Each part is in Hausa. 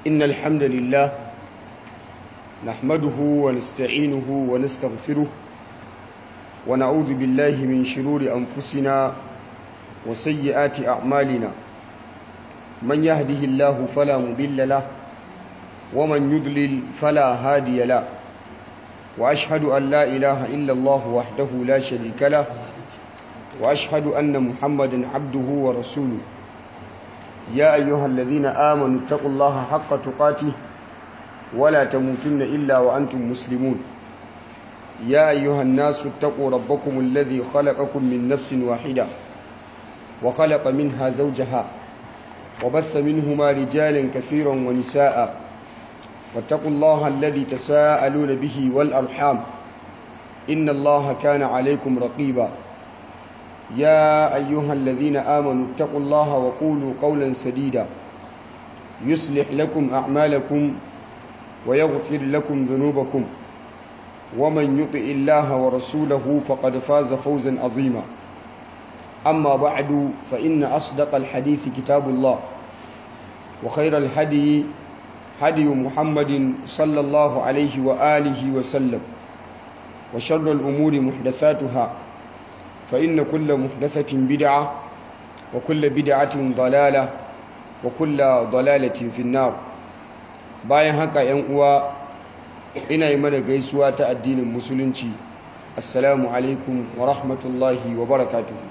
إن الحمد لله نحمده ونستعينه ونستغفره ونعوذ بالله من شرور أنفسنا وسيئات أعمالنا من يهده الله فلا مضل له ومن يضلل فلا هادي له وأشهد أن لا إله إلا الله وحده لا شريك له وأشهد أن محمدا عبده ورسوله يا أيها الذين آمنوا اتقوا الله حق تقاته ولا تموتن إلا وأنتم مسلمون يا أيها الناس اتقوا ربكم الذي خلقكم من نفس واحدة وخلق منها زوجها وبث منهما رجالا كثيرا ونساء واتقوا الله الذي تساءلون به والأرحام إن الله كان عليكم رقيبا يا أيها الذين آمنوا اتقوا الله وقولوا قولا سديدا يصلح لكم أعمالكم ويغفر لكم ذنوبكم ومن يطع الله ورسوله فقد فاز فوزا عظيما أما بعد فإن أصدق الحديث كتاب الله وخير الهدي هدي محمد صلى الله عليه وآله وسلم وشر الأمور محدثاتها فإن كل محدثة بدعة وكل بدعة ضلالة وكل ضلالة في النار bayan haka ‘yan uwa ina yi mana gaisuwa ta addinin musulunci assalamu alaikum wa rahmatullahi wa barakatuhu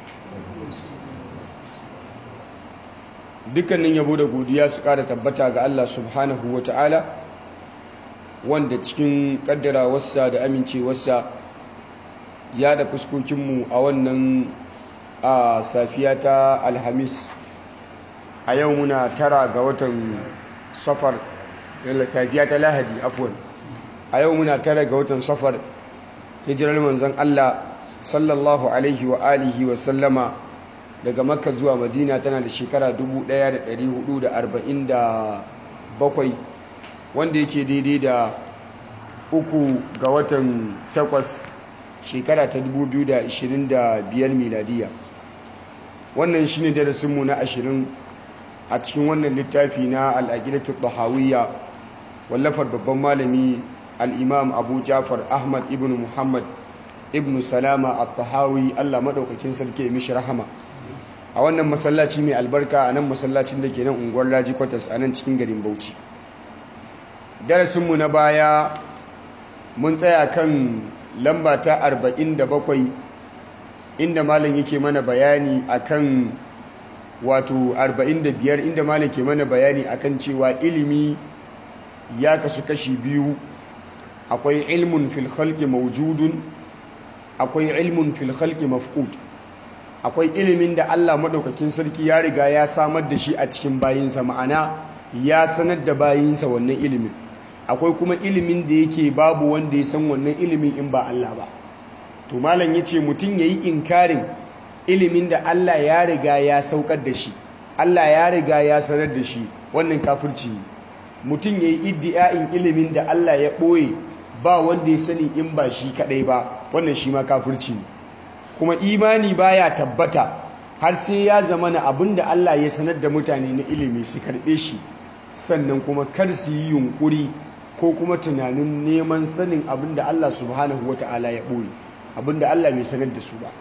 dukkanin yabo da godiya su ƙara tabbata ga Allah subhanahu wa ta'ala wanda cikin ƙaddarawarsa da amincewarsa ya da fuskokinmu a wannan a safiya ta alhamis a yau muna tara ga watan safar yalla safiya ta lahadi afwan a yau muna tara ga watan safar hijirar manzon Allah sallallahu alaihi wa alihi wa sallama daga makka zuwa madina tana da shekara 1447 wanda yake daidai da uku ga watan takwas shekara ta 2025 miladiya wannan shine darasinmu na ashirin a cikin wannan littafi na al'aqidatu tahawiyya wallafar babban malami al-imam Abu Ja'far Ahmad ibn Muhammad ibn Salama at-Tahawi Allah madaukakin sarki mishi rahama a wannan masallaci mai albarka a nan masallacin da ke nan unguwar Laji Kwatas a nan cikin garin Bauchi darasinmu na baya mun tsaya kan lamba ta 47 inda malam yake mana bayani akan wato 45 inda malam ke mana bayani akan cewa ilimi ya kasu kashi biyu akwai ilmun fil khalqi mawjudun akwai ilmun fil khalqi mafqud akwai ilimin da Allah madaukakin sarki ya riga ya samar da shi a cikin bayinsa ma'ana ya sanar da bayinsa wannan ilimin akwai kuma ilimin da yake babu wanda ya san wannan ilimin in ba Allah ba to malam yace mutum yayi inkarin ilimin da Allah ya riga ya saukar da shi Allah ya riga ya sanar da shi wannan kafirci ne mutum yayi iddi'ain ilimin da Allah ya boye ba wanda ya sani in ba shi kadai ba wannan shi ma kafirci ne kuma imani baya tabbata har sai ya zama na abinda Allah ya sanar da mutane na ilimi su karbe shi sannan kuma kar su yi yunkuri ko kuma tunanin neman sanin abin da Allah subhanahu wa ta'ala ya ɓoye abin da Allah bai sanar da su ba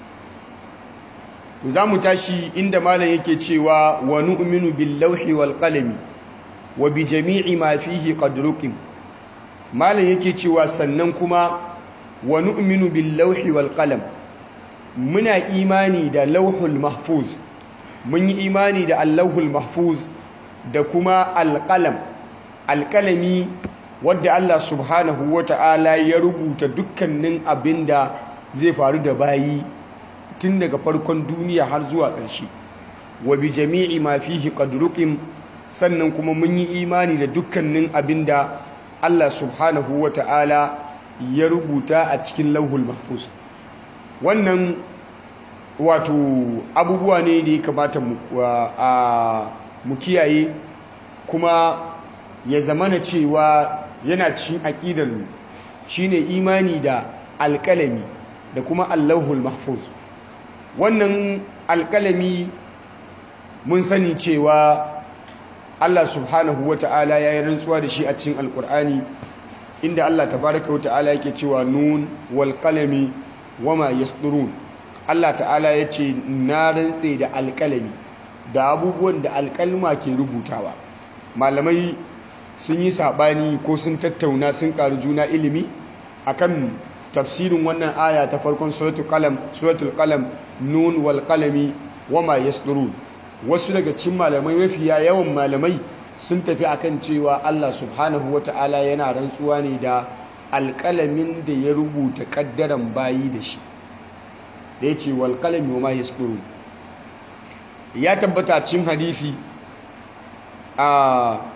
to za mu tashi inda malam yake cewa wa nu'minu bil lawhi wal qalami wa bi jami'i ma fihi qad ruqim malam yake cewa sannan kuma wa nu'minu bil lawhi wal qalam muna imani da lauhul mahfuz mun yi imani da allahul mahfuz da kuma alƙalam alƙalami wadda Allah subhanahu wa ta'ala ya rubuta dukkanin abin da zai faru da bayi tun daga farkon duniya har zuwa ƙarshe wa bi jami'i ma fihi qadruqim sannan kuma mun yi imani da dukkanin abin da Allah subhanahu wa ta'ala ya rubuta a cikin lauhul mahfuz wannan wato abubuwa ne da ya kamata mu kiyaye kuma ya zamana cewa yana cikin aƙidar shine imani da alƙalami da kuma allahul mahfuz wannan alƙalami mun sani cewa Allah subhanahu wata'ala ya yi rantsuwa da shi a cikin alkur'ani inda Allah tabaraka wata'ala yake cewa nun wal qalami wama yasdurun Allah ta'ala ya ce na rantse da alkalami da abubuwan da alkalma ke rubutawa malamai sun yi saɓani ko sun tattauna sun ƙaru juna ilimi akan tafsirin wannan aya ta farkon suratul qalam suratul qalam nun wal qalami wama yasdurun wasu daga cikin malamai mafiya yawan malamai sun tafi akan cewa Allah subhanahu wata'ala yana rantsuwa ne da alƙalamin da ya rubuta ƙaddaran bayi da shi da ya ce walƙalami wa ma ya ya tabbata cin hadithi a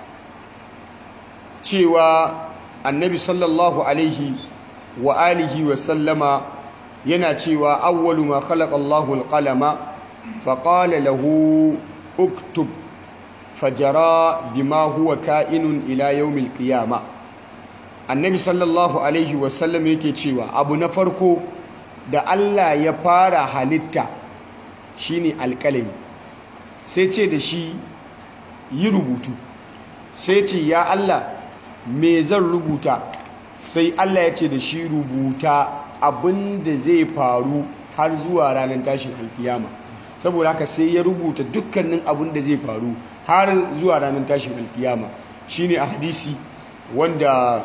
cewa annabi sallallahu alaihi wa alihi wa sallama yana cewa awwalu ma khalaqa Allahu al-qalama fa qala lahu uktub fajara bima huwa ka'inun ila yawmil qiyama annabi sallallahu alaihi wa sallam yake cewa abu na farko da Allah ya fara halitta shine alƙalami sai ce da shi yi rubutu sai ce ya Allah me zan rubuta sai Allah ya ce da shi rubuta abin da zai faru har zuwa ranar tashin alkiyama saboda haka sai ya rubuta dukkanin abin da zai faru har zuwa ranar tashin alkiyama shine a hadisi wanda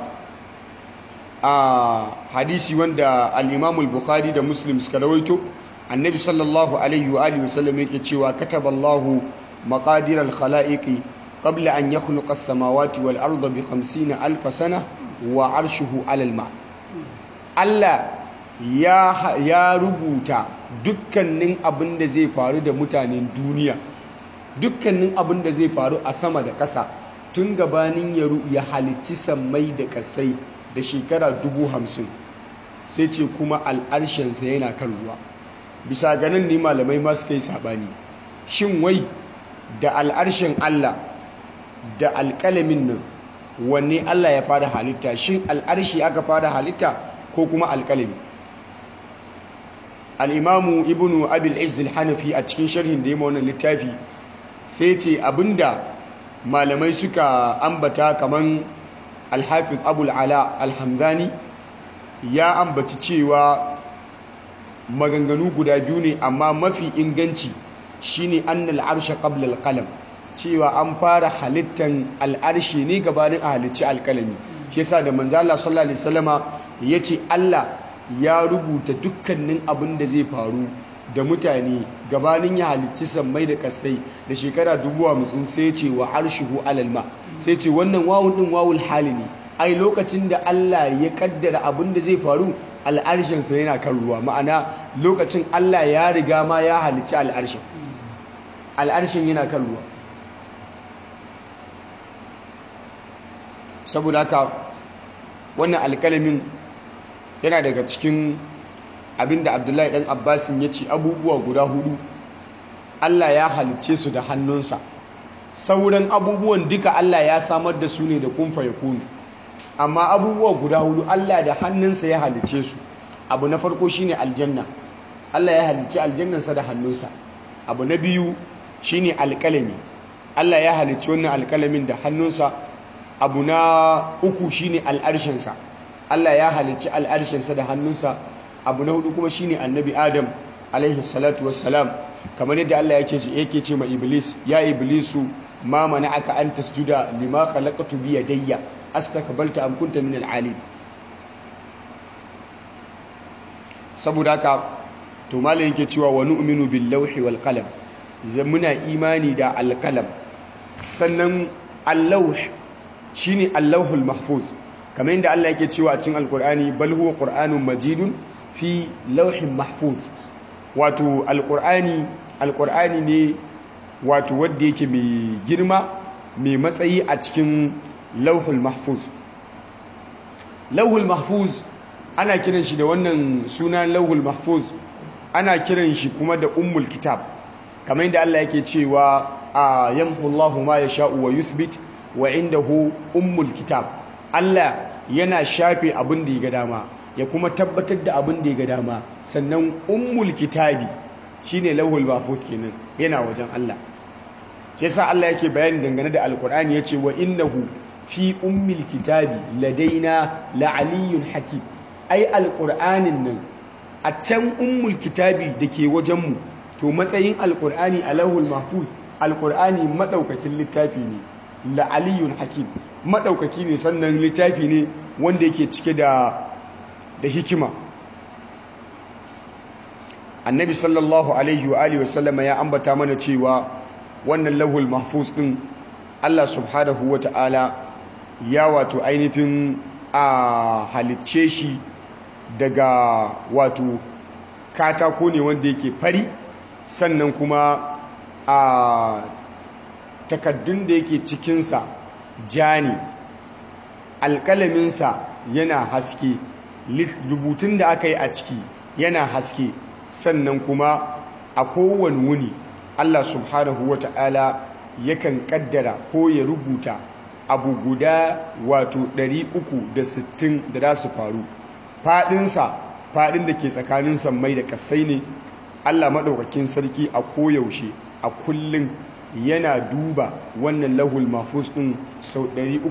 a hadisi wanda al-Imam al-Bukhari da Muslim suka rawaito annabi sallallahu alaihi wa alihi wasallam yake cewa kataballahu maqadir al-khalaiqi qabla an yakhluqa as-samawati wal arda bi 50 alf sana wa arshuhu 'ala al-ma Allah ya ya rubuta dukkanin abin da zai faru da mutanen duniya dukkanin abin da zai faru a sama da ƙasa tun gabanin ya halicci sammai da ƙasai da shekara dubu hamsin sai ce kuma al'arshensa yana kan ruwa bisa ganin ne malamai masu kai saɓani shin wai da al'arshen Allah da alƙalamin nan wanne Allah ya fara halitta shin al'arshi aka fara halitta ko kuma alƙalami al'imamu ibnu abil izil hanafi a cikin sharhin da ya wannan littafi sai ce abinda malamai suka ambata kaman alhafiz abul ala alhamdani ya ambaci cewa maganganu guda biyu ne amma mafi inganci shine annal arsha qabla alqalam cewa an fara halittan al'arshi ne gabanin a halicci alkalami shi yasa da manzo Allah sallallahu alaihi wasallama yace Allah ya rubuta dukkanin abin da zai faru da mutane gabanin ya halicci sammai da kasai da shekara dubu hamsin sai ce wa arshihu alalma sai ce wannan wawun din wawul hali ne ai lokacin da Allah ya kaddara abin da zai faru al'arshinsa yana kan ruwa ma'ana lokacin Allah ya riga ma ya halicci al'arshin al'arshin yana kan ruwa saboda haka wannan alkalamin yana daga cikin abinda abdullahi dan abbasin ya ce abubuwa guda hudu allah ya halicce su da hannunsa sauran abubuwan duka allah ya samar da su ne da kumfa ya kuni amma abubuwa guda hudu allah da hannunsa ya halicce su abu na farko shine aljanna allah ya halicci aljannansa da hannunsa abu na biyu shine alkalami allah ya halicci wannan alkalamin da hannunsa abu na uku shine al'arshinsa allah ya halicci al'arshinsa da hannunsa abu na hudu kuma shine annabi adam alaihi salatu wassalam kamar yadda Allah yake ce yake ce ma iblis ya iblisu ma mana'aka an tasjuda lima khalaqtu bi yadayya astakbalta am kunta min al saboda haka to malai yake cewa wa nu'minu bil lawhi wal qalam muna imani da al qalam sannan al lawh shine al lawhul mahfuz kamar yadda Allah yake cewa a cikin alqur'ani bal huwa qur'anun majidun fi lauhin mahfuz wato alkur'ani alkur'ani ne wato wadda yake mai girma mai matsayi a cikin lauhul mahfuz lauhul mahfuz ana kiran shi da wannan suna lauhul mahfuz ana kiran shi kuma da ummul kitab kamar yadda Allah yake cewa a yamhullahu ma yasha'u wa yuthbit wa indahu ummul kitab Allah yana shafe abin da ya ga dama ya kuma tabbatar da abin da ya ga dama sannan ummul kitabi shine lauhul mahfuz kenan yana wajen Allah sai sa Allah yake bayani dangane da alkur'ani yace wa innahu fi ummil kitabi ladaina la'aliyyun hakim ai alkur'anin nan a can ummul kitabi dake wajen mu to matsayin alkur'ani alahul mahfuz alkur'ani madaukakin littafi ne la'aliyyun hakim madaukaki ne sannan littafi ne wanda yake cike da da hikima annabi sallallahu alaihi wa alihi wasallama ya ambata mana cewa wannan lahul mahfuz din Allah subhanahu wa ta'ala ya wato ainihin a halicce shi daga wato katako ne wanda yake fari sannan kuma a takaddun da yake cikinsa ja ne alƙalaminsa yana haske rubutun da aka yi a ciki yana haske sannan kuma a kowane wuni Allah subhanahu wa ta'ala yakan kaddara ko ya rubuta abu guda wato 360 da za su faru faɗinsa faɗin da ke tsakanin sammai da kasai ne Allah maɗaukakin sarki a koyaushe a kullum yana duba wannan lahul mafus ɗin sau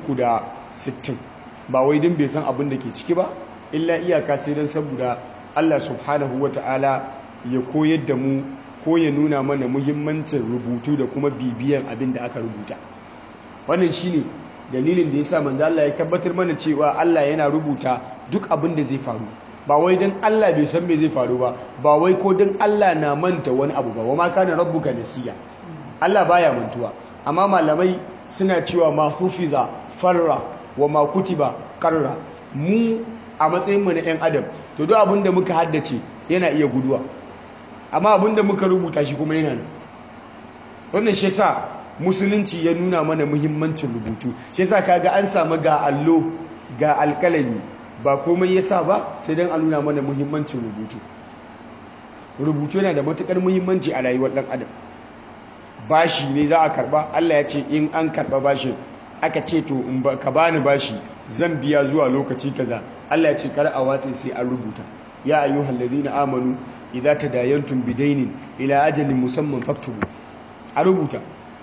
360 ba wai din bai san abin da ke ciki ba illa iyaka sai don saboda Allah subhanahu wa ta'ala ya koyar da mu ko ya nuna mana muhimmancin rubutu da kuma bibiyan abin da aka rubuta wannan shine dalilin da yasa manzo Allah ya tabbatar mana cewa Allah yana rubuta duk abin da zai faru ba wai dan Allah bai san me zai faru ba ba wai ko dan Allah na manta wani abu ba wa ma kana rabbuka nasiya Allah baya mantuwa amma malamai suna cewa ma hufiza farra wa ma kutiba qarra mu a matsayin mu na yan adam to duk abin da muka haddace yana iya guduwa amma abin da muka rubuta shi kuma yana nan wannan shi yasa musulunci ya nuna mana muhimmancin rubutu shi yasa kaga an samu ga allo ga alkalami ba komai yasa ba sai dan a nuna mana muhimmancin rubutu rubutu yana da matukar muhimmanci a rayuwar dan adam bashi ne za a karba Allah ya ce in an karba bashin aka ce to in ka bani bashi zan biya zuwa lokaci kaza Allah ya ce kar a watse sai an rubuta ya ayyuhal ladina amanu idza tadayantum bidainin ila ajalin musamman faktubu a rubuta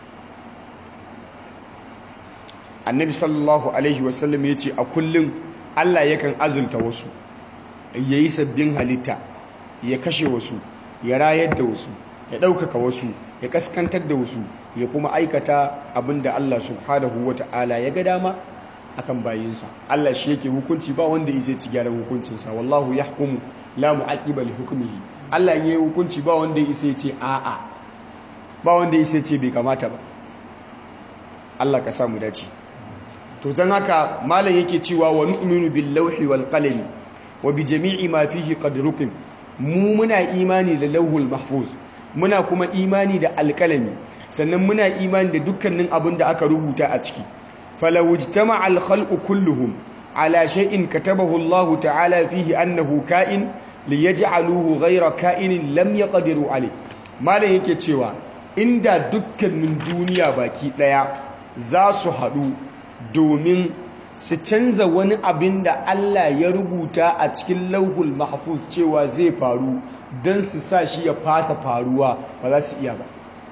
annabi sallallahu alaihi wasallam ya ce a kullum Allah yakan azulta wasu ya yi sabbin halitta ya kashe wasu ya rayar da wasu ya ɗaukaka wasu ya kaskantar da wasu ya kuma aikata abinda Allah subhanahu wa ta'ala ya ga dama akan bayinsa Allah shi yake hukunci ba wanda ya ci gyaran hukuncinsa wallahu yahkumu la mu'aqqiba li hukmihi Allah yayi hukunci ba wanda ya ce a'a ba wanda ya ce bai kamata ba Allah ka samu dace to dan haka malam yake cewa wa nu'minu bil lawhi wal qalam wa bi jami'i ma fihi qad ruqim mu muna imani da lawhul mahfuz muna kuma imani da alkalami sannan muna imani da dukkanin abin da aka rubuta a ciki فلو اجتمع الخلق كلهم على شيء كتبه الله تعالى فيه أنه كائن ليجعلوه غير كائن لم يقدروا عليه ما لا yake cewa inda dukkanin duniya baki daya za su haɗu domin su canza wani abin da Allah ya rubuta a cikin lauhul mahfuz cewa zai faru don su sa shi ya fasa faruwa ba za su iya ba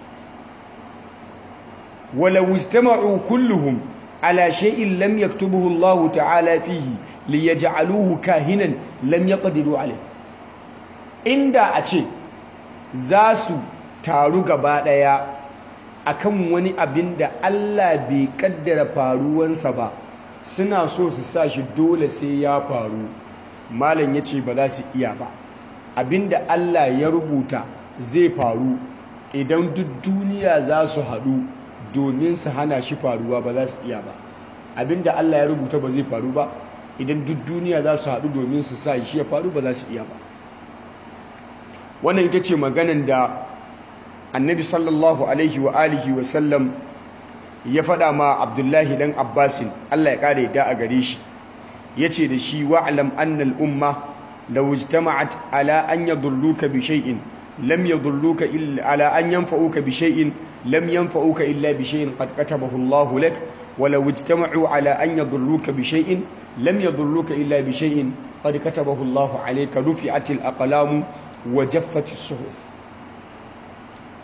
wala wujtama'u kulluhum على شيء لم يكتبه الله تعالى فيه ليجعلوه كاهنا لم يقدروا عليه inda a ce za su taru gaba daya akan wani abin da Allah bai kaddara faruwansa ba suna so su sa shi dole sai ya faru malam ya ce ba za su iya ba abinda Allah ya rubuta zai faru idan duk duniya za su haɗu domin su hana shi faruwa ba za su iya ba abinda Allah ya rubuta ba zai faru ba idan duk duniya za su haɗu domin su sa shi ya faru ba za su iya ba wannan ita ce maganan da annabi sallallahu alaihi wa alihi wa sallam ya faɗa ma abdullahi dan abbasin Allah ya ƙara yadda a gare shi ya ce da shi wa'alam annal umma law ijtama'at ala an yadulluka bi shay'in lam yadulluka illa ala an yanfa'uka bi shay'in lam yanfa'uka illa bi shay'in qad katabahu Allahu lak wa law ijtama'u ala an yadulluka bi shay'in lam yadulluka illa bi shay'in qad katabahu Allahu alayka rufi'atil aqlamu wa jaffatis suhuf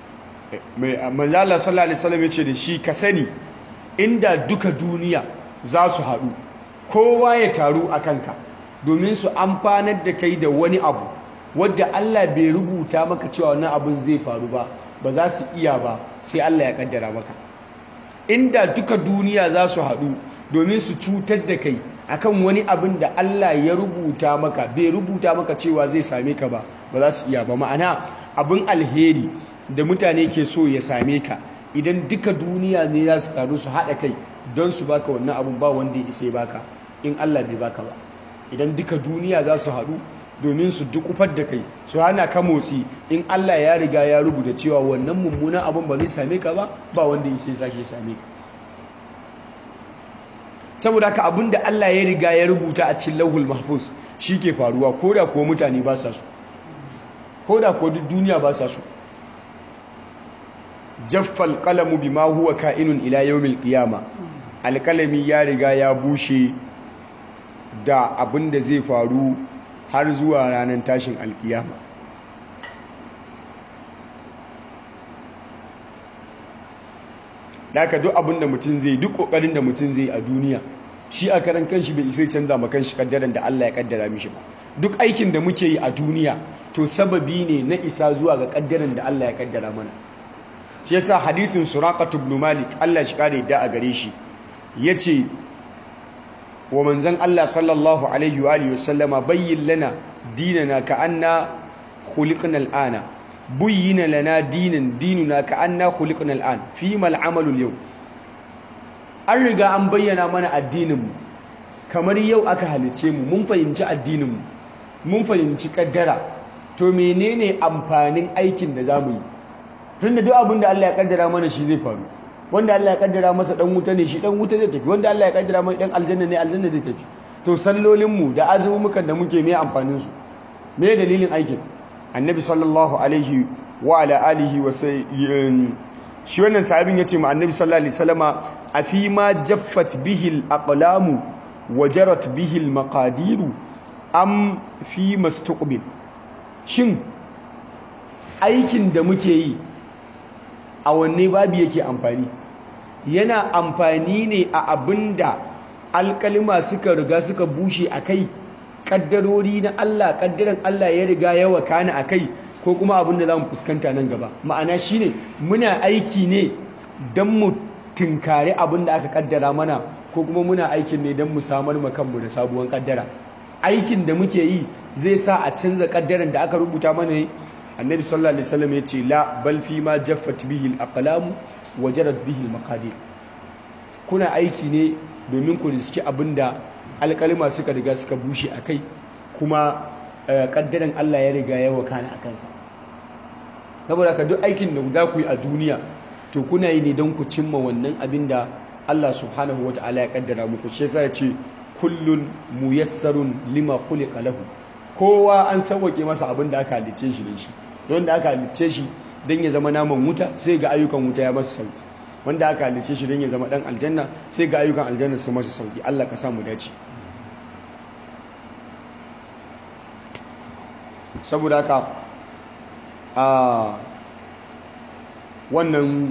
manzo Allah sallallahu alaihi wasallam yace da shi ka sani inda duka duniya za su haɗu kowa ya taru a kanka domin su amfanar da kai da wani abu wadda Allah bai rubuta maka cewa wannan abun zai faru ba ba za su iya ba sai Allah ya kaddara maka inda duka duniya za su haɗu domin su cutar da kai akan wani abin da Allah ya rubuta maka bai rubuta maka cewa zai same ka ba ba za su iya ba ma'ana abin alheri da mutane ke so ya same ka idan duka duniya ne za su taru su haɗa kai don su baka wannan abin ba wanda ya isa ya baka in Allah bai baka ba idan duka duniya za su haɗu domin su dukufar da kai su hana ka motsi in Allah ya riga ya rubuta cewa wannan mummunan abin ba zai same ka ba ba wanda ya isa ya sake same ka saboda haka abin da Allah ya riga ya rubuta a cikin lauhul mahfuz shi ke faruwa ko da kuwa mutane ba sa su ko da kuwa duk duniya ba sa su jaffal qalamu bima huwa ka'inun ila yawmil qiyama alkalami ya riga ya bushe da abin da zai faru har zuwa ranar tashin alkiyama daga duk abin da mutum zai duk kokarin da mutum zai a duniya shi a karan kanshi bai isa canza ma kanshi kaddaran da Allah ya kaddara mishi ba duk aikin da muke yi a duniya to sababi ne na isa zuwa ga kaddaran da Allah ya kaddara mana shi yasa hadisin suraqat ibn malik Allah shi kare da a gare shi yace wa manzon Allah sallallahu alaihi wa alihi wasallama bayyin lana dinana ka anna khuliqna al'ana buyyina lana dinan dinuna ka anna khuliqna al'an fi mal amalu yau an riga an bayyana mana addinin mu kamar yau aka halice mu mun fahimci addinin mu mun fahimci kaddara to menene amfanin aikin da zamu yi tunda duk abin da Allah ya kaddara mana shi zai faru wanda Allah ya kaddara masa dan wuta ne shi dan wuta zai tafi wanda Allah ya kaddara mai dan aljanna ne aljanna zai tafi to sallolin mu da azumukan da muke me amfanin su me dalilin aikin annabi sallallahu alaihi wa ala alihi wa shi wannan sahabin yace ma annabi sallallahu alaihi wasallama afi ma jaffat bihi al-aqlamu wa jarat bihi al-maqadiru am fi mastuqbil shin aikin da muke yi a wanne babu yake amfani yana amfani ne a abinda alkalima suka riga suka bushe a kai kaddarori na Allah kaddaran Allah ya riga ya wakana a kai ko kuma abinda za mu fuskanta nan gaba ma'ana shine muna aiki ne don mu tinkari abinda aka kaddara mana ko kuma muna aikin ne don mu samar ma kanmu da sabuwar kaddara aikin da muke yi zai sa a canza kaddaran da aka rubuta mana ne annabi sallallahu alaihi wasallam ya ce la bal fi ma jaffat bihi al-aqlam wa jarat bihi al-maqadir kuna aiki ne domin ku riski abinda alkalima suka riga suka bushe akai kuma kaddaran Allah ya riga ya wakana akan sa saboda ka duk aikin da guda ku yi a duniya to kuna yi ne don ku cimma wannan abinda Allah subhanahu wataala ya kaddara muku shi yasa ya ce kullun muyassarun lima khuliqa lahu kowa an sauwake masa abin da aka halicce shi da shi don da aka halicce shi don ya zama naman wuta sai ga ayyukan wuta ya masa sauki wanda aka halicce shi don ya zama dan aljanna sai ga ayyukan aljanna su masa sauki Allah ka samu dace saboda haka a wannan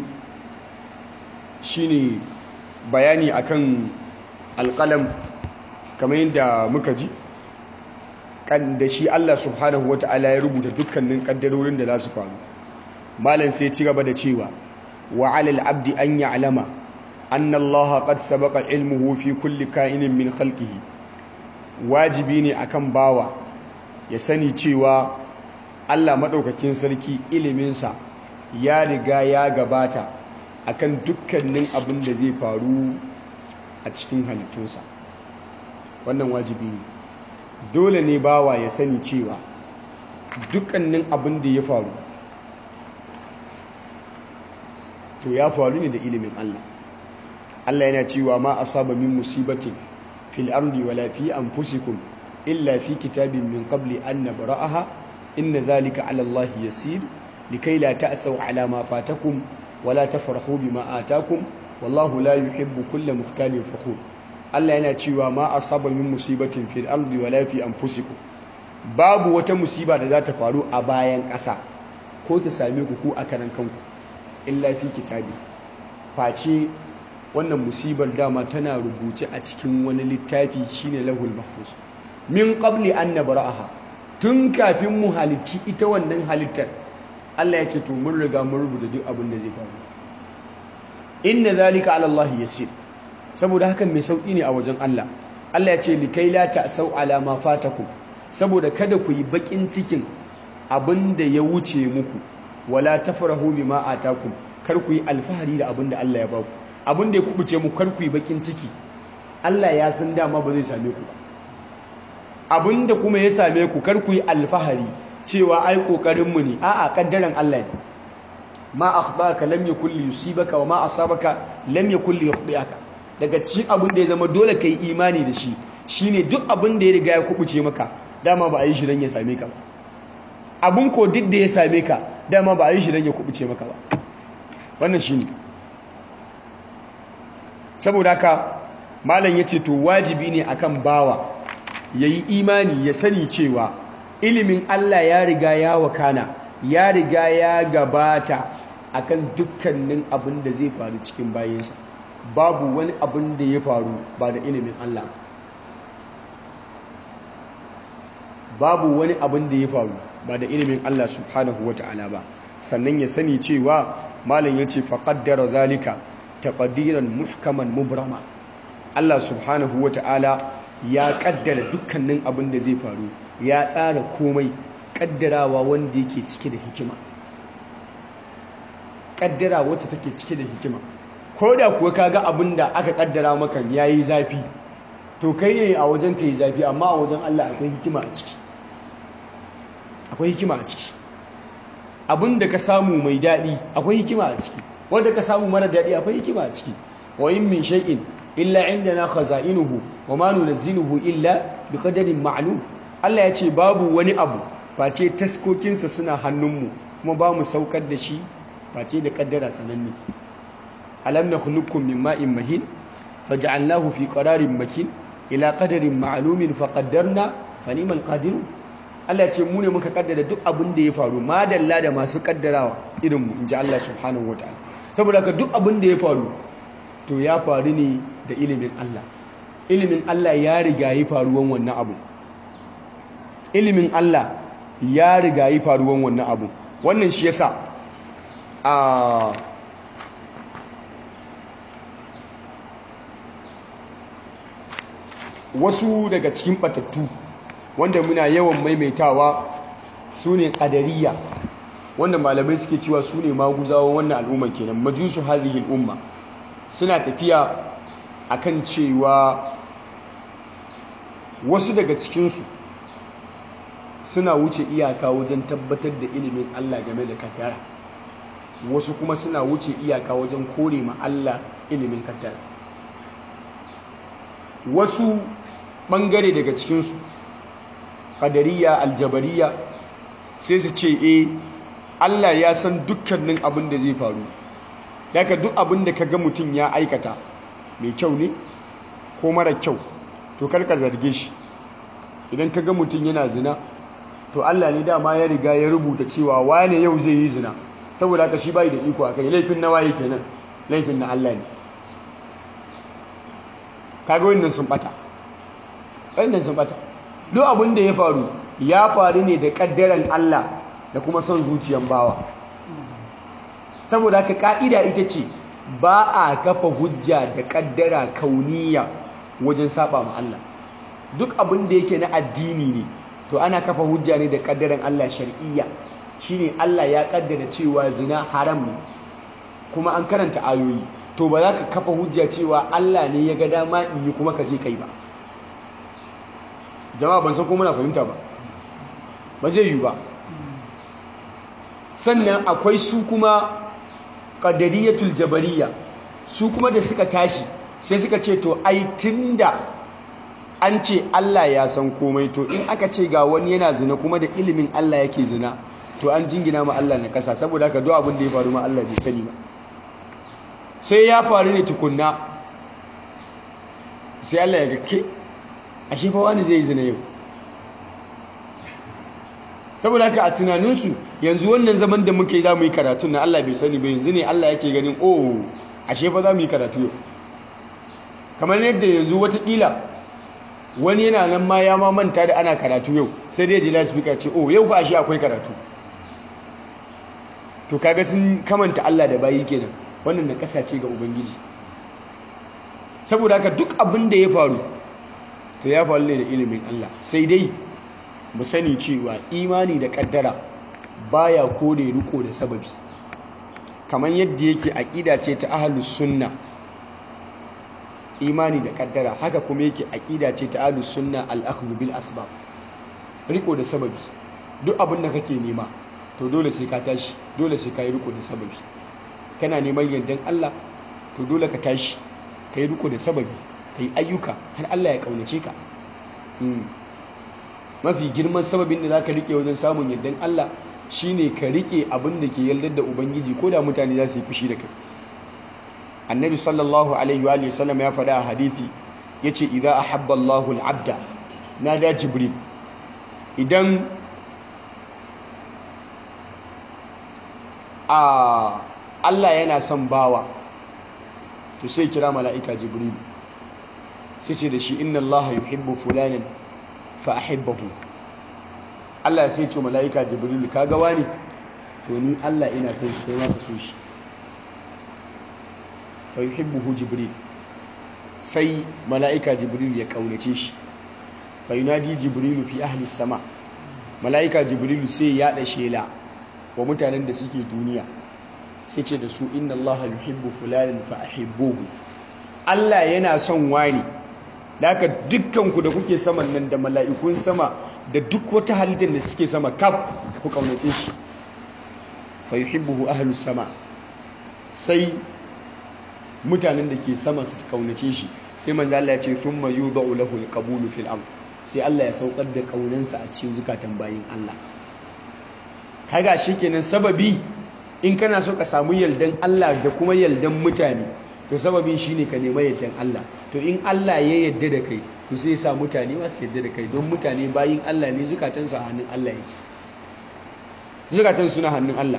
shine bayani akan alƙalam kamar yadda muka ji kan da shi Allah subhanahu wata'ala ya rubuta dukkanin kaddarorin da za su faru malam sai ci gaba da cewa wa 'alal 'abdi an ya'lama anna Allah qad sabaqa ilmuhu fi kulli ka'inin min khalqihi wajibi ne akan bawa ya sani cewa Allah madaukakin sarki iliminsa ya riga ya gabata akan dukkanin abin da zai faru a cikin halittunsa wannan wajibi ne dole ne bawa ya sani cewa dukkanin abin da ya faru to ya faru ne da ilimin Allah Allah yana cewa ma asaba min musibatin fil ardi wala fi anfusikum illa fi kitabin min qabli an nabra'aha inna dhalika 'ala Allah yasir likay la ta'saw 'ala ma fatakum wala tafrahu bima atakum wallahu la yuhibbu kulla mukhtalin fakhur Allah yana cewa ma asaba min musibatin fil ardi wala fi anfusikum babu wata musiba da za ta faru a bayan ƙasa ko ta same ku ko a karan kanku illa fi kitabi face wannan musibar dama tana rubuce a cikin wani littafi shine lahul mahfuz min qabli an nabra'aha tun kafin mu halicci ita wannan halittar Allah ya ce to mun riga mun rubuta duk abin da zai faru inna zalika ala Allah yasir saboda hakan mai sauki ne a wajen Allah Allah ya ce likai la ta'sau ala ma fatakum saboda kada ku yi bakin cikin abin da ya wuce muku wala tafrahu bima atakum kar ku yi alfahari da abin da Allah ya baku abin da ya kubuce mu kar ku yi bakin ciki Allah ya san dama ba zai same ku ba abin da kuma ya same ku kar ku yi alfahari cewa ai kokarin mu ne a'a kaddaran Allah ne ma akhtaka lam yakul yusibaka wa ma asabaka lam yakul yukhdiaka daga cikin abin da ya zama dole kai imani da shi shine duk abin da ya riga ya kubuce maka dama ba a yi shi dan ya same ka ba abin ko duk da ya same ka dama ba a yi shi dan ya kubuce maka ba wannan shine saboda haka malam yace to wajibi ne akan bawa yayi imani ya sani cewa ilimin Allah ya riga ya wakana ya riga ya gabata akan dukkanin abin da zai faru cikin bayansa babu wani abin da ya faru ba da ilimin Allah babu wani abin da ya faru ba da ilimin Allah subhanahu ta'ala ba sannan ya sani cewa malam yace faqaddara zalika taqdiran muhkaman mubrama Allah subhanahu ta'ala ya kaddara dukkanin abin da zai faru ya tsara komai kaddarawa wanda yake cike da hikima kaddara wacce take cike da hikima ko da kuwa kaga abin da aka kaddara maka yayi zafi to kai ne a wajen kai zafi amma a wajen Allah akwai hikima a ciki akwai hikima a ciki abin da ka samu mai daɗi akwai hikima a ciki wanda ka samu mara daɗi akwai hikima a ciki wa in min shay'in illa indana khaza'inuhu wa ma nunzilu illa biqadarin ma'lum Allah ya ce babu wani abu face taskokinsa suna hannunmu kuma ba mu saukar da shi face da kaddara sananne alam nakhluqukum min ma'in mahin faj'alnahu fi qararin makin ila qadarin ma'lumin faqaddarna fa ni'mal qadirun Allah ya ce mu ne muka kaddara duk abin da ya faru madalla da masu kaddarawa irin mu inji Allah subhanahu wataala saboda ka duk abin da ya faru to ya faru ne da ilimin Allah ilimin Allah ya riga yi faruwan wannan abu ilimin Allah ya riga yi faruwan wannan abu wannan shi yasa a wasu daga cikin batattu wanda muna yawan maimaitawa su ne ƙadariya wanda malamai suke cewa su ne maguzawa wannan al'umma kenan majusu hazihi al'umma suna tafiya akan cewa wasu daga cikinsu suna wuce iyaka wajen tabbatar da ilimin Allah game da kaddara wasu kuma suna wuce iyaka wajen kore ma Allah ilimin kaddara wasu ɓangare daga cikinsu ƙadariya aljabariya sai su ce e Allah ya san dukkanin abin da zai faru daga duk abin da ka ga mutum ya aikata mai kyau ne ko mara kyau to karka zarge shi idan ka ga mutum yana zina to Allah ne dama ya riga ya rubuta cewa wane yau zai yi zina saboda haka shi bai da iko akai laifin na waye kenan laifin na Allah ne kaga wannan sun bata wannan sun bata duk abin da ya faru ya faru ne da kaddaran Allah da kuma son zuciyan bawa saboda haka ka'ida ita ce ba a kafa hujja da kaddara kauniya wajen saba ma Allah duk abin da yake na addini ne to ana kafa hujja ne da kaddaran Allah shar'iyya shine Allah ya kaddara cewa zina haram ne kuma an karanta ayoyi to ba za ka kafa hujja cewa Allah ne ya ga dama in yi kuma ka je kai ba jama'a ban san ko muna fahimta ba ba zai yi ba sannan akwai su kuma qadariyatul jabariya su kuma da suka tashi sai suka ce to ai tunda an ce Allah ya san komai to in aka ce ga wani yana zina kuma da ilimin Allah yake zina to an jingina ma Allah na kasa saboda haka duk abin da ya faru ma Allah bai sani ba sai ya faru ne tukunna sai Allah ya ga ke ashe fa wani zai yi zina yau saboda haka a tunaninsu yanzu wannan zaman da muke za mu yi karatun na Allah bai sani ba yanzu ne Allah yake ganin oh ashe fa za mu yi karatu yau kamar yadda yanzu watakila wani yana nan ma ya ma manta da ana karatu yau sai dai jila speaker ce oh yau fa ashe akwai karatu to kaga sun kamanta Allah da bayi kenan wannan na kasace ga ubangiji saboda haka duk abin da ya faru to ya faru ne da ilimin Allah sai dai mu sani cewa imani da kaddara baya kore riko da sababi kamar yadda yake aqida ce ta ahlus sunna imani da kaddara haka kuma yake aqida ce ta ahlus sunna al-akhdh bil asbab riko da sababi duk abin da kake nema to dole sai ka tashi dole sai ka yi riko da sababi kana neman yardan Allah to dole ka tashi ka yi riko da sababi ka yi ayyuka har Allah ya kaunace ka mafi girman sababin da za ka rike wajen samun yardan Allah shine ka rike abin da ke yardar da ubangiji ko da mutane za su yi fushi da kai annabi sallallahu alaihi wa sallam ya faɗa a hadithi yace idza ahabba Allahu al-abda nada jibril idan a Allah yana son bawa to sai kira mala'ika jibril sai ce da shi inna Allah yuhibbu fulanan fa ahibbahu Allah sai ce mala'ika jibril kaga wani to ni Allah ina son shi kai ma ka so shi fa yuhibbuhu jibril sai mala'ika jibril ya kaunace shi fa yunadi jibril fi ahli sama mala'ika jibril sai ya da shela wa mutanen da suke duniya sai ce da su inna Allah yuhibbu fulanan fa ahibbuhu Allah yana son wani haka dukkanku da kuke saman nan da mala'ikun sama da duk wata halittar da suke sama kaf ku kaunace shi fa yuhibbuhu ahlus sama sai mutanen da ke sama su kaunace shi sai manzo Allah ya ce thumma yudau lahu alqabulu fil ard sai Allah ya saukar da kaunansa a cikin zukatan bayin Allah kaga shikenan sababi in kana so ka samu yaldan Allah da kuma yaldan mutane to sababin shine ka nema yaldan Allah to in Allah ya yadda da kai to sai ya sa mutane ma su yadda da kai don mutane bayin Allah ne zukatansu a hannun Allah yake zukatan suna hannun Allah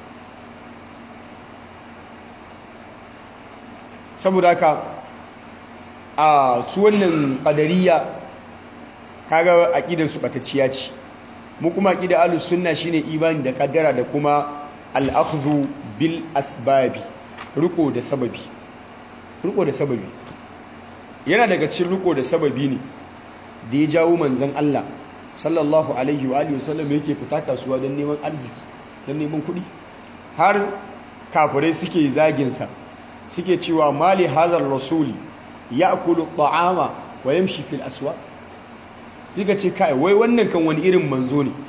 saboda haka a su wannan qadariya kaga aqidar su batacciya ce mu kuma aqidar ahlus sunna shine imani da kaddara da kuma al-akhdhu bil asbabi riko da sababi riko da sababi yana daga cikin riko da sababi ne da ya jawo manzon Allah sallallahu alaihi wa alihi wasallam yake fita kasuwa don neman arziki don neman kuɗi har kafirai suke zagin sa suke cewa mali hadar rasuli ya'kulu ta'ama wa yamshi fil aswaq suka ce kai wai wannan kan wani irin manzo ne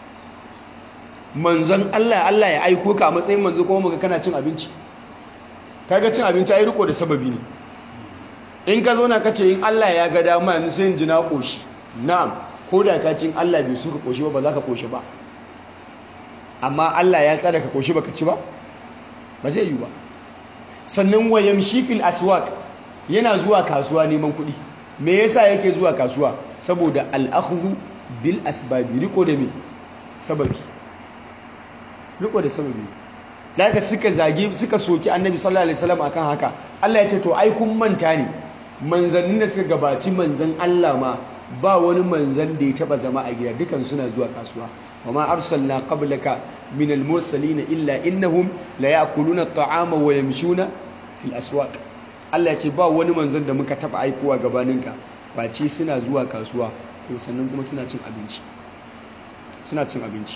manzon Allah Allah ya aiko ka a matsayin manzo kuma muga kana cin abinci kaga cin abinci ai riko da sababi ne in ka zo na kace in Allah ya ga dama yanzu sai in ji na koshi na'am ko da ka cin Allah bai suka koshi ba ba za ka koshi ba amma Allah ya tsara ka koshi baka ci ba ba zai yi ba sannan wayamshi fil aswaq yana zuwa kasuwa neman kuɗi me yasa yake zuwa kasuwa saboda al-akhdhu bil asbabi riko da me sababi riko da sababi daga suka zage suka soki annabi sallallahu alaihi wasallam akan haka Allah ya ce to ai kun manta ne manzannin da suka gabaci manzan Allah ma ba wani manzan da ya taba zama a gida dukan suna zuwa kasuwa wama arsalna qablaka min al-mursalin illa innahum la ya'kuluna at-ta'ama wa yamshuna fil aswaq Allah ya ce ba wani manzan da muka taba aikowa gabaninka face suna zuwa kasuwa ko sannan kuma suna cin abinci suna cin abinci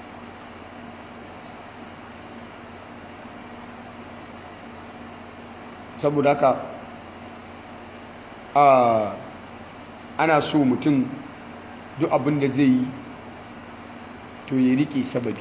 saboda haka ana so mutum duk abin da zai yi to ya rike sababi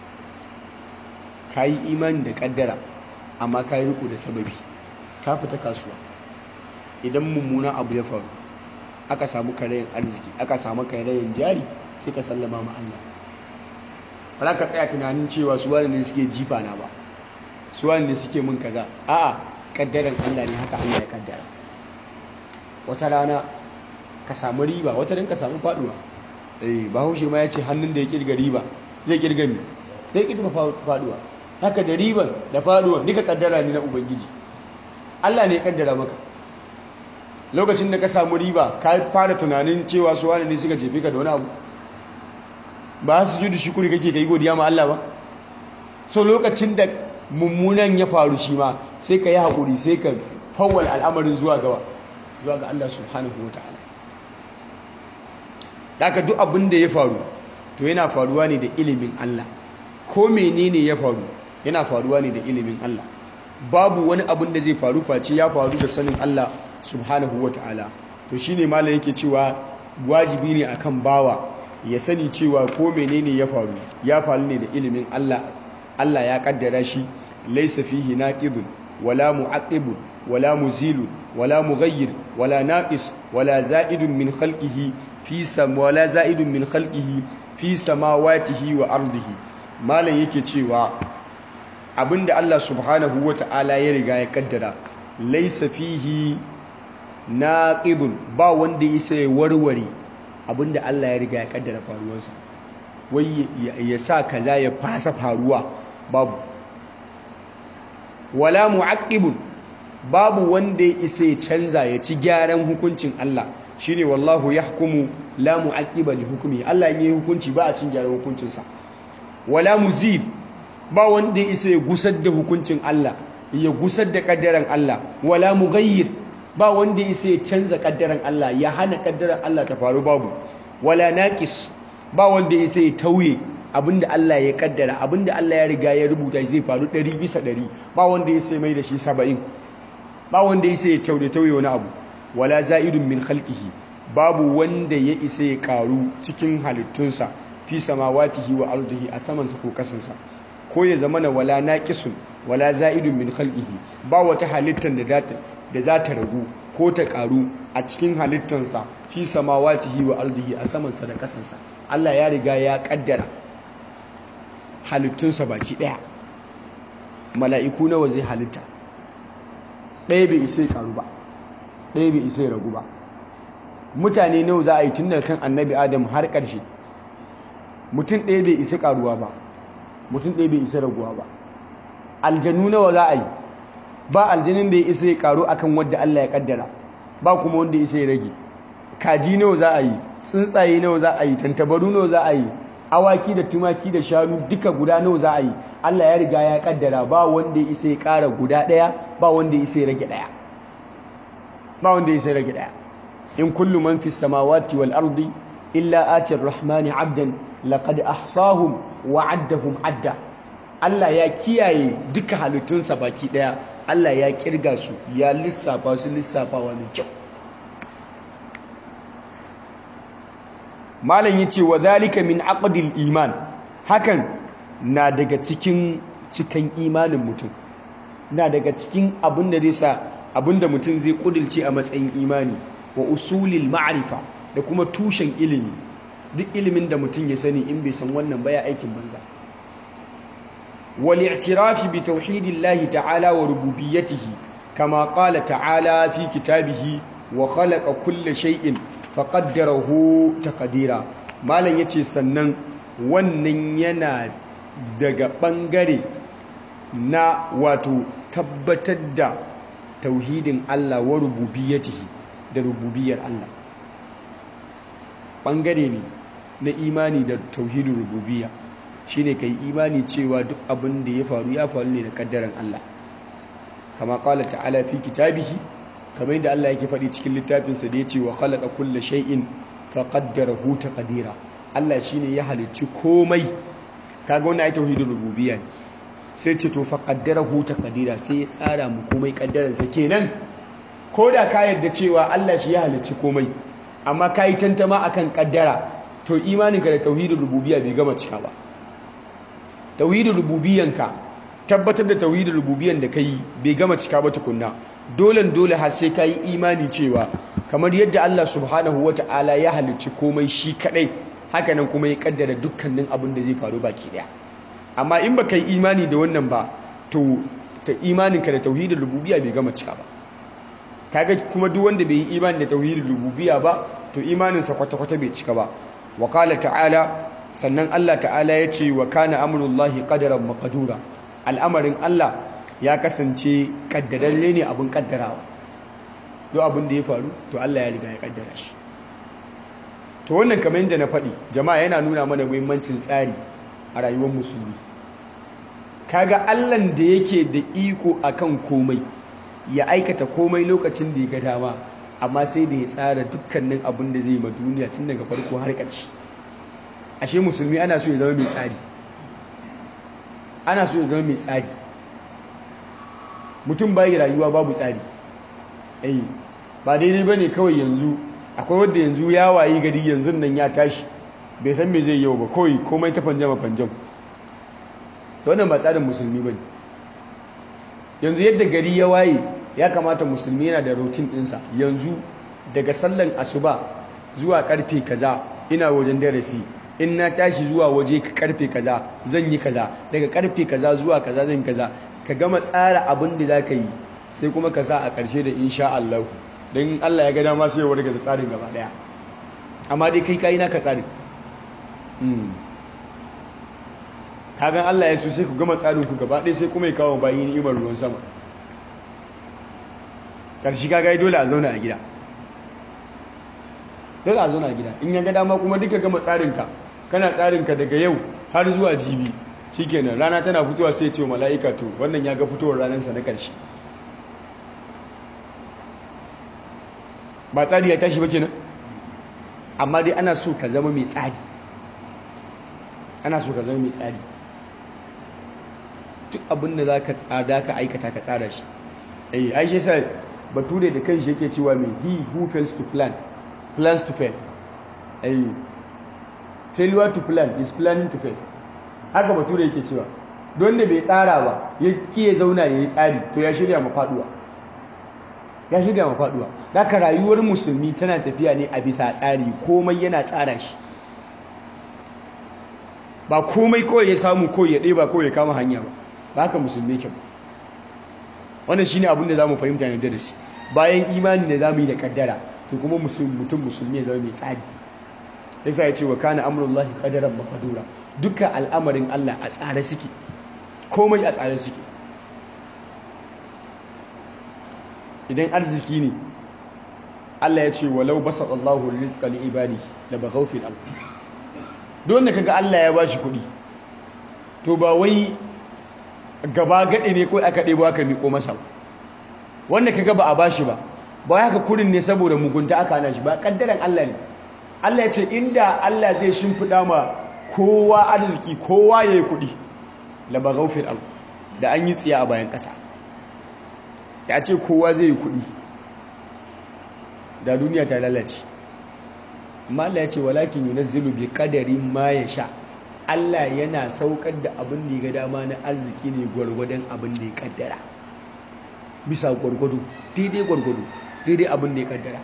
ka yi imani da kaddara amma ka yi riko da sababi ka fita kasuwa idan mummuna abu ya faru aka samu karayen arziki aka samu karayen jari sai ka sallama ma Allah ba ka tsaya tunanin cewa su wani ne suke jifa na ba su wani ne suke mun kaza a'a kaddaran Allah ne haka Allah ya kaddara wata rana ka samu riba wata ran ka samu faduwa eh bahaushe ma ya ce hannun da ya kirga riba zai kirga mi zai kirga faduwa haka da riban da faduwa nika kaddara ne na ubangiji Allah ne ya kaddara maka lokacin da ka samu riba ka fara tunanin cewa su wani ne suka jefe ka da wani abu ba su ji da shukuri kake kai godiya ma Allah ba so lokacin da mummunan ya faru shi ma sai ka yi haƙuri sai ka fawwal al'amarin zuwa gawa zuwa ga Allah subhanahu wa ta'ala daga duk abin da ya faru to yana faruwa ne da ilimin Allah ko menene ya faru yana faruwa ne da ilimin Allah babu wani abin da zai faru face ya faru da sanin Allah subhanahu wa ta'ala to shine malam yake cewa wajibi ne akan bawa ya sani cewa ko menene ya faru ya faru ne da ilimin Allah Allah ya kaddara shi laysa fihi naqidun wala mu'aqibun wala muzilun wala mughayyir wala naqis wala za'idun min khalqihi fi sam wala za'idun min khalqihi fi samawatihi wa ardihi malam yake cewa abinda Allah subhanahu wata'ala ya riga ya kaddara laysa fihi naqidun ba wanda yasa ya warware abinda Allah ya riga ya kaddara faruwarsa wai ya sa kaza ya fasa faruwa babu wala mu'aqqibun babu wanda ya isa ya canza ya ci gyaran hukuncin Allah shine wallahu yahkumu la mu'aqqiba li hukmi Allah in yi hukunci ba a cin gyaran hukuncinsa wala muzil ba wanda ya isa ya gusar da hukuncin Allah ya gusar da kaddaran Allah wala mughayyir ba wanda ya isa ya canza kaddaran Allah ya hana kaddaran Allah ta faru babu wala naqis ba wanda ya isa ya tauye abinda Allah ya kaddara abinda Allah ya riga ya rubuta zai faru 100 bisa 100 ba wanda ya sai mai da shi 70 ba wanda ya sai ya tauye tauye wani abu wala za'idun min khalqihi babu wanda ya isa ya karu cikin halittunsa fi samawatihi wa ardihi a samansa ko kasansa ko ya zama na wala naqisun wala za'idun min khalqihi ba wata halittar da da za ta ragu ko ta karu a cikin halittansa fi samawatihi wa ardihi a samansa da kasansa Allah ya riga ya kaddara halittunsa baki daya mala'iku nawa zai halitta ɗaya bai isa ya karu ba ɗaya bai isa ya ragu ba mutane nawa za a yi tun daga kan annabi adam har ƙarshe mutum ɗaya bai isa karuwa ba mutum ɗaya bai isa raguwa ba aljanu nawa za a yi ba aljanin da ya isa ya karu akan wadda Allah ya kaddara ba kuma wanda ya isa ya rage kaji nawa za a yi tsuntsaye nawa za a yi tantabaru nawa za a yi awaki da tumaki da shanu duka guda nawa za a yi Allah ya riga ya kaddara ba wanda ya isa ya kara guda daya ba wanda ya isa ya rage daya ba wanda ya isa ya rage daya in kullu man fis samawati wal ardi illa ati rahmani abdan laqad ahsahum wa addahum adda Allah ya kiyaye duka halittunsa baki daya Allah ya kirga su ya lissafa su lissafawa mai kyau malam yace wa zalika min aqdil iman hakan na daga cikin cikan imanin mutum na daga cikin abin da zai sa abin da mutum zai kudilce a matsayin imani wa usulil ma'rifa da kuma tushen ilimi duk ilimin da mutum ya sani in bai san wannan baya aikin banza wal i'tirafi bi tauhidillahi ta'ala wa rububiyyatihi kama qala ta'ala fi kitabihi wa khalaqa kulla shay'in faqaddarahu taqdira malam yace sannan wannan yana daga bangare na wato tabbatar da tauhidin Allah wa rububiyyatihi da rububiyar Allah bangare ne na imani da tauhidin rububiyya shine kai imani cewa duk abin da ya faru ya faru ne da kaddaran Allah kama qala ta'ala fi kitabihi kamar yadda Allah yake faɗi cikin littafinsa da ya ce wa khalaqa kulla shay'in fa qaddarahu taqdira Allah shine ya halicci komai kaga wannan ai tauhidul rububiyya ne sai ce to fa qaddarahu taqdira sai ya tsara mu komai kaddaran sa kenan koda ka yarda cewa Allah shi ya halicci komai amma kai tantama akan kaddara to imaninka da tauhidul rububiyya bai gama cika ba tauhidul rububiyyanka tabbatar da tauhidul rububiyyan da kai bai gama cika ba tukunna dole dole har sai ka yi imani cewa kamar yadda Allah subhanahu wa ta'ala ya halicci komai shi kadai hakanan kuma ya kaddara dukkanin abin da zai faru baki daya amma in baka yi imani da wannan ba to ta imaninka da tauhidul rububiyya bai gama cika ba kaga kuma duk wanda bai yi imani da tauhidul rububiyya ba to imaninsa kwata-kwata bai cika ba wa qala ta'ala sannan Allah ta'ala ya ce wa kana amrullahi qadaran maqdura al'amarin Allah ya kasance kaddararre ne abin kaddarawa duk abin da ya faru to Allah ya riga ya kaddara shi to wannan kamar yadda na faɗi jama'a yana nuna mana muhimmancin tsari a rayuwar musulmi kaga allan da yake da iko akan komai ya aikata komai lokacin da ya ga dama amma sai da ya tsara dukkanin abin da zai ma duniya tun daga farko har ƙarshe ashe musulmi ana so ya zama mai tsari ana so ya zama mai tsari mutum bayi rayuwa babu tsari eh ba daidai bane kawai yanzu akwai wanda yanzu ya wayi gari yanzu nan ya tashi bai san me zai yau ba kawai komai ta fanjama fanjam to wannan ba tsarin musulmi bane yanzu yadda gari ya waye ya kamata musulmi yana da routine ɗinsa yanzu daga sallan asuba zuwa karfe kaza ina wajen darasi in na tashi zuwa waje karfe kaza zan yi kaza daga karfe kaza zuwa kaza zan kaza ka gama tsara abin da za ka yi sai kuma ka sa a ƙarshe da insha Allah don Allah ya ga dama sai ya warga da tsarin gaba daya amma dai kai kai naka tsarin kagan Allah ya so sai ku gama tsarin ku gaba ɗaya sai kuma ya kawo bayi ni'imar ruwan sama ƙarshe kaga dole a zauna a gida dole a zauna a gida in ya ga dama kuma duka gama tsarinka kana tsarinka daga yau har zuwa jibi shikenan rana tana fitowa sai ce mala'ika to wannan ya ga fitowar ranarsa na ƙarshe ba tsari ya tashi ba kenan amma dai ana so ka zama mai tsari ana so ka zama mai tsari duk abin da za ka tsada ka aikata ka tsara shi eh ai shi sai bature da kanshi yake cewa mai he who fails to plan plans to fail eh failure to plan is planning to fail haka bature yake cewa don da bai tsara ba ya kiye zauna ya yi tsari to ya shirya ma faduwa ya shirya ma faduwa haka rayuwar musulmi tana tafiya ne a bisa tsari komai yana tsara shi ba komai kawai ya samu ko ya ɗeba ko ya kama hanya ba ba haka musulmi ke ba wannan shine abin da zamu fahimta ne darasi bayan imani da zamu yi da kaddara to kuma mutum musulmi ya zama mai tsari yasa ya ce wa kana amrullahi qadaran maqdura duka al'amarin Allah a tsare suke komai a tsare suke idan arziki ne Allah ya ce walau basat Allahu rizqa li ibadi la baghaw fil ard don da kaga Allah ya bashi kuɗi to ba wai gaba gade ne ko aka ɗebo aka miko masa wanda kaga ba a bashi ba ba haka kurin ne saboda mugunta aka hana shi ba kaddaran Allah ne Allah ya ce inda Allah zai shimfiɗa ma kowa arziki kowa yayi kuɗi la baghaw fil ard da an yi tsiya a bayan ƙasa ya ce kowa zai yi kuɗi da duniya ta lalace amma Allah ya ce walakin yunazzilu bi qadarin ma sha. Allah yana saukar da abin da ya ga dama na arziki ne gwargwadon abin da ya kaddara bisa gwargwado daidai gwargwado daidai abin da ya kaddara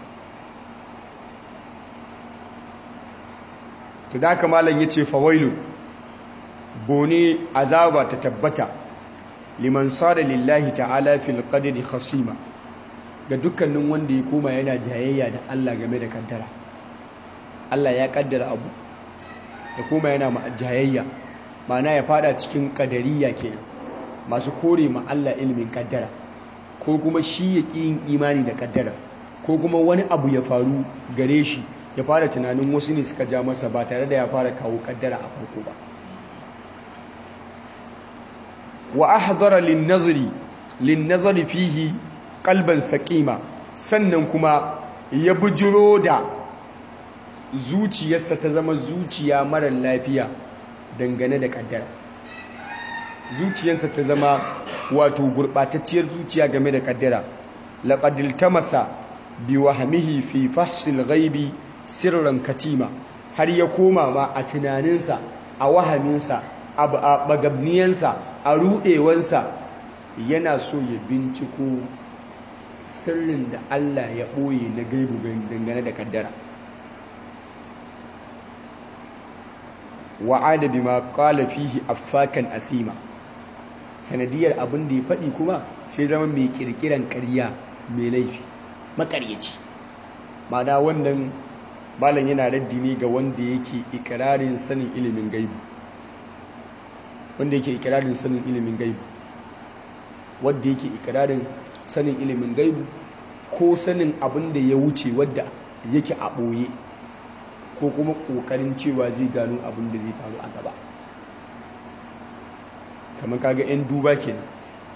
to da haka malam yace fawailu bone azaba ta tabbata liman sada lillahi ta'ala fil qadri khasima ga dukkanin wanda ya koma yana jayayya da Allah game da kaddara Allah ya kaddara abu ya koma yana ma jayayya ma'ana ya fada cikin kadariya kenan masu kore ma Allah ilimin kaddara ko kuma shi ya ƙi yin imani da kaddara ko kuma wani abu ya faru gare shi ya fara tunanin wasu ne suka ja masa ba tare da ya fara kawo kaddara a farko ba wa ahdara lin-nazri lin-nazri fihi qalban saqima sannan kuma ya bujiro da zuciyarsa ta zama zuciya marar lafiya dangane da kaddara zuciyarsa ta zama wato gurbatacciyar zuciya game da kaddara laqad iltamasa bi wahmihi fi fahsil ghaibi sirran katima har ya koma ma a tunaninsa a wahaminsa a bagabniyansa a rudewansa yana so ya binciko sirrin da Allah ya ɓoye na gaibu dangane da kaddara wa'ada bima qala fihi affakan asima sanadiyar abin da ya faɗi kuma sai zama mai kirkiran ƙarya mai laifi makaryaci ma'ana wannan malam yana raddi ne ga wanda yake ikirarin sanin ilimin gaibu wanda yake ikirarin sanin ilimin gaibu wanda yake ikirarin sanin ilimin gaibu ko sanin abin da ya wuce wadda yake a ɓoye ko kuma ƙoƙarin cewa zai gano abin da zai faru a gaba kamar kaga 'yan duba kenan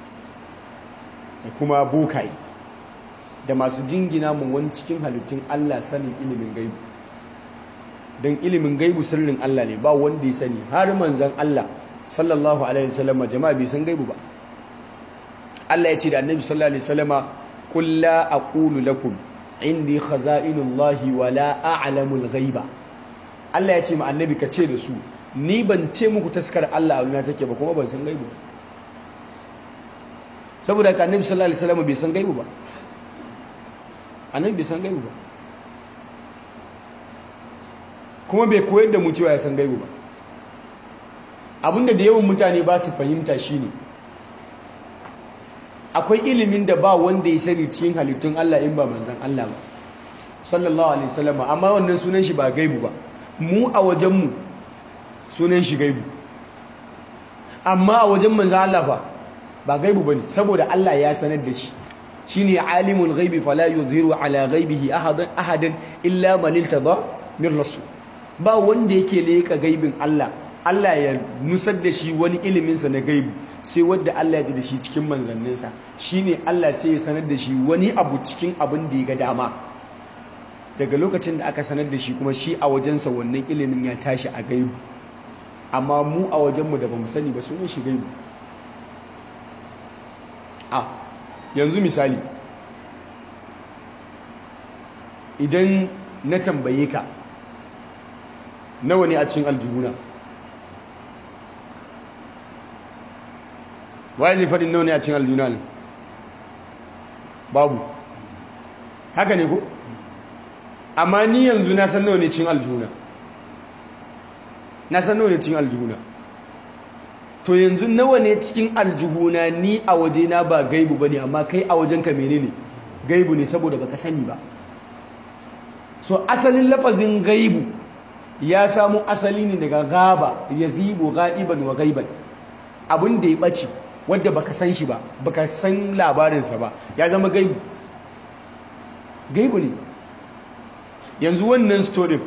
da kuma bokaye da masu jingina mu wani cikin halittun Allah sanin ilimin gaibu don ilimin gaibu sirrin Allah ne ba wanda ya sani har manzan Allah sallallahu alaihi wasallam jama'a bai san gaibu ba Allah ya ce da annabi sallallahu alaihi wasallama qul la aqulu lakum indi khaza'inullahi wa la a'lamul ghaiba Allah ya ce ma annabi ka ce da su ni ban ce muku taskar Allah a wani take ba kuma ban san gaibu saboda ka annabi sallallahu alaihi wasallam bai san gaibu ba annabi bai san gaibu ba kuma bai koyar da mu cewa ya san gaibu ba abinda da yawan mutane ba su fahimta shine akwai ilimin da ba wanda ya sani cikin halittun Allah in ba manzan Allah ba sallallahu alaihi wasallam amma wannan sunan shi ba gaibu ba mu a wajen mu sunan shi gaibu amma a wajen manzan Allah ba ba gaibu bane saboda Allah ya sanar da shi shine alimul ghaibi fala yuzhiru ala ghaibihi ahadan ahadan illa man iltada min rasul ba wanda yake leka gaibin Allah Allah ya nusar da shi wani iliminsa na gaibu sai wadda Allah ya ji da shi cikin manzanninsa shine Allah sai ya sanar da shi wani abu cikin abin da ya ga dama daga lokacin da aka sanar da shi kuma shi a wajensa wannan ilimin ya tashi a gaibu amma mu a wajenmu da ba mu sani ba sunan shi gaibu a yanzu misali idan na tambaye ka nawa ne a cikin aljihuna waye zai faɗin nawa ne a cikin aljihuna ne babu haka ne ko amma ni yanzu na san nawa ne cikin aljihuna na san nawa ne cikin aljihuna to yanzu nawa ne cikin aljihuna ni a wajena ba gaibu ba ne amma kai a wajenka menene gaibu ne saboda baka sani ba so asalin lafazin gaibu ya samu asali ne daga gaba ya gibo ga'iban wa gaiban abin da ya ɓace wadda baka san shi ba baka san labarinsa ba ya zama gaibu gaibu ne yanzu wannan storin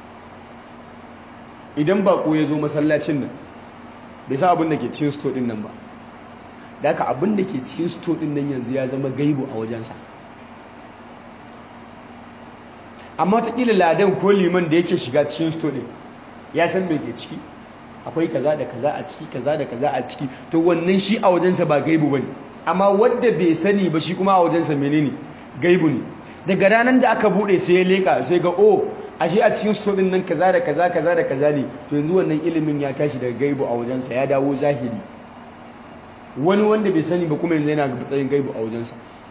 idan bako ya zo masallacin nan bai sa abin da ke cikin sto din nan ba da haka abin da ke cikin sto din nan yanzu ya zama gaibu a wajensa amma watakila ladan ko liman da yake shiga cikin sto din ya san bai ke ciki akwai kaza da kaza a ciki kaza da kaza a ciki to wannan shi a wajensa ba gaibu bane amma wanda bai sani ba shi kuma a wajensa menene gaibu ne daga ranar da aka bude sai ya leka sai ga oh ashe a cikin sto din nan kaza da kaza kaza da kaza ne to yanzu wannan ilimin ya tashi daga gaibu a wajensa ya dawo zahiri wani wanda bai sani ba kuma yanzu yana ga matsayin gaibu a wajensa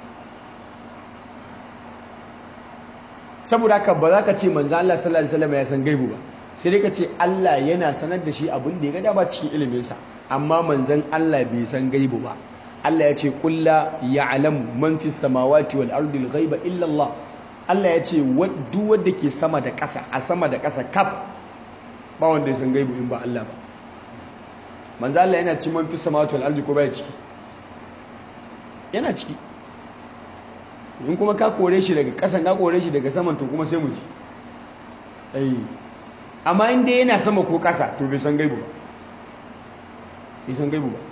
saboda haka ba za ka ce manzo Allah sallallahu alaihi wasallam ya san gaibu ba sai dai ka ce Allah yana sanar da shi abin da ya ga dama cikin iliminsa amma manzon Allah bai san gaibu ba Allah ya ce kulla ya'lamu man fis samawati wal ardi al ghaiba illa Allah Allah ya ce duk wanda ke sama da ƙasa a sama da ƙasa kaf ba wanda ya san gaibu in ba Allah ba manzo Allah yana ci man fis samawati wal ardi ko baya ciki yana ciki in kuma ka kore shi daga ƙasan ka kore shi daga saman to kuma sai mu ji ai amma inda yana sama ko ƙasa to bai san gaibu ba bai san gaibu ba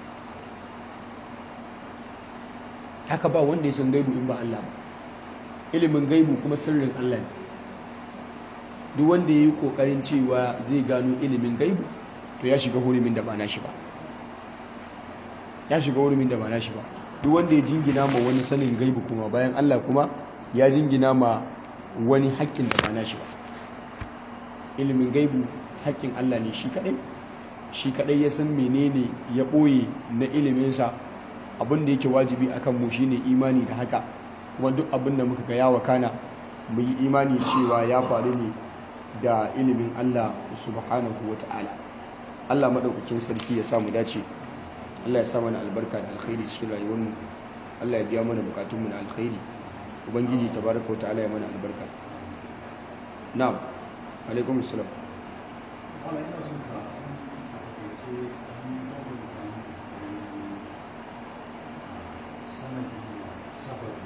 haka ba wanda ya san gaibu in ba Allah ba ilimin gaibu kuma sirrin Allah ne duk wanda ya yi ƙoƙarin cewa zai gano ilimin gaibu to ya shiga hurumin da ba na shi ba ya shiga hurumin da ba na shi ba duk wanda ya jingina ma wani sanin gaibu kuma bayan Allah kuma ya jingina ma wani haƙƙin da ba na shi ba ilimin gaibu haƙƙin Allah ne shi kaɗai shi kaɗai ya san menene ya ɓoye na iliminsa abin da yake wajibi akan mu shine imani da haka kuma duk abin da muka ga ya wakana mu yi imani cewa ya faru ne da ilimin Allah subhanahu wa ta'ala Allah maɗaukakin sarki ya samu dace Allah ya sa mana albarka da alkhairi cikin rayuwarmu Allah ya biya mana bukatunmu na alkhairi ubangiji tabaraka wa ta'ala ya mana albarka na'am alaikum assalam Wala ina son ka a takaice an bambanta sanadi sababi.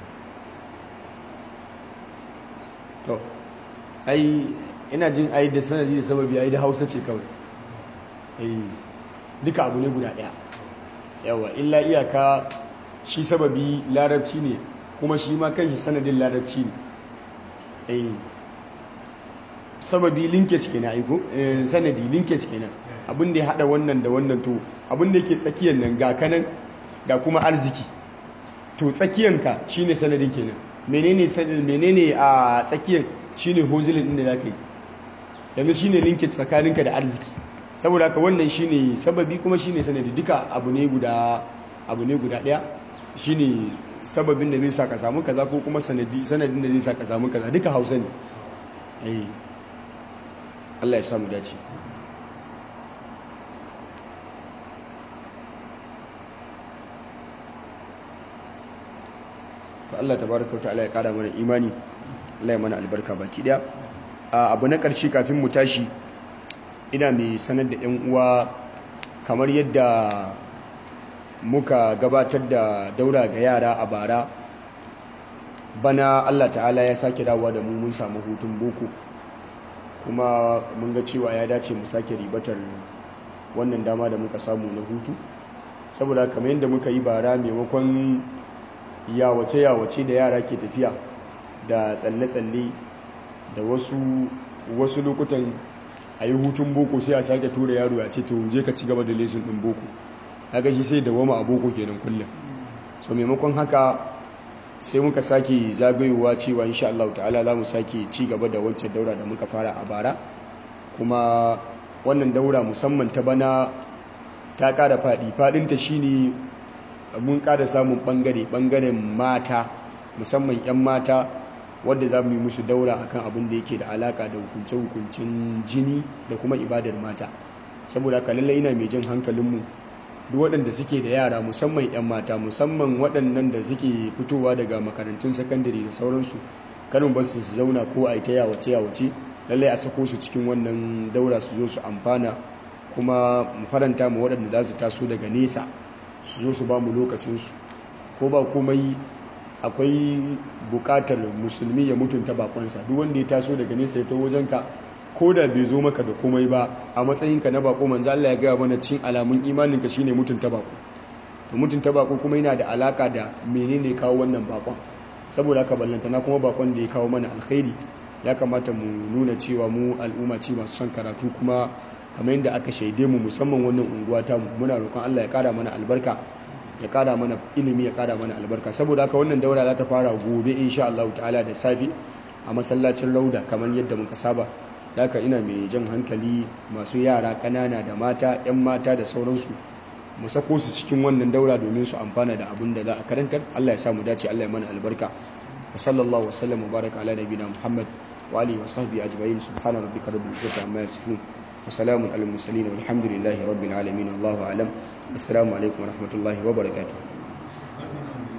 to ai ina jin ai da sanadi da sababi ai da hausa ce kawai ai duka abu ne guda daya yawa illa iyaka shi sababi larabci ne kuma shi ma kanshi sanadin larabci ne ai sababi linkage kenan aiko eh, sanadi linkage kenan abin da ya hada wannan da wannan to abin da yake tsakiyar nan ga kanan ga kuma arziki to tsakiyanka shine sanadin kenan menene sanadin menene a tsakiyar shine hozilin din da zaka yi yanzu shine linkage tsakaninka da arziki saboda haka wannan shine sababi kuma shine sanadi duka abu ne guda abu ne guda daya shine sababin da zai sa ka samu kaza ko kuma sanadi sanadin da zai sa ka samu kaza duka Hausa ne eh Allah ya samu dace to Allah tabaraka ta'ala ya kara mana imani Allah ya mana albarka baki daya a abu na karshe kafin mu tashi ina mai sanar da yan uwa kamar yadda muka gabatar da daura ga yara a bara bana Allah ta'ala ya sake dawowa da mu mun samu hutun boko kuma mun ga cewa ya dace mu sake ribatar wannan dama da muka samu na hutu saboda kamar yadda muka yi bara maimakon yawace-yawace da yara ke tafiya da tsalle-tsalle da wasu wasu lokutan a yi hutun boko sai a sake tura yaro ya ce to je ka ci gaba da lesin ɗin boko haka shi sai da wama a boko kenan kullum so maimakon haka sai muka sake zagayowa cewa insha Allah ta'ala za mu sake ci gaba da wancan daura da muka fara a bara kuma wannan daura musamman ta bana ta ƙara faɗi faɗinta shine mun ƙara samun ɓangare ɓangaren mata musamman 'yan mata wadda za mu yi musu daura akan abin da yake da alaka da hukunce-hukuncen jini da kuma ibadar mata saboda haka lallai ina mai jan hankalinmu duk waɗanda suke da yara musamman 'yan mata musamman waɗannan da suke fitowa daga makarantun sakandare da sauransu kanin ba su zauna ko a yi ta yawace yawace lallai a sako su cikin wannan daura su zo su amfana kuma mu faranta mu waɗanda za su taso daga nesa su zo su ba mu lokacinsu ko ba komai akwai bukatar musulmi ya mutunta bakonsa duk wanda ya taso daga nesa ya ta wajenka ko da bai zo maka da komai ba a matsayinka na bako manzo Allah ya gaya mana cin alamun imaninka shine mutunta bako to mutunta bako kuma yana da alaka da menene kawo wannan bakon saboda haka ballantana kuma bakon da ya kawo mana alkhairi ya kamata mu nuna cewa mu al'umma ce masu son karatu kuma kamar yadda aka shaide mu musamman wannan unguwa ta mu muna roƙon Allah ya kara mana albarka ya kara mana ilimi ya kara mana albarka saboda haka wannan daura za ta fara gobe insha Allah ta'ala da safi a masallacin Rauda kamar yadda muka saba haka ina mai jan hankali masu yara kanana da mata yan mata da sauransu mu sako su cikin wannan daura domin su amfana da abin da za a karantar Allah ya sa mu dace Allah ya mana albarka wa sallallahu wasallam wa baraka ala nabiyina Muhammad wa alihi wa sahbihi ajma'in subhana rabbika rabbil izzati amma yasifun wa salamun alal mursalin walhamdulillahi rabbil alamin wallahu a'lam assalamu alaikum wa rahmatullahi wa barakatuh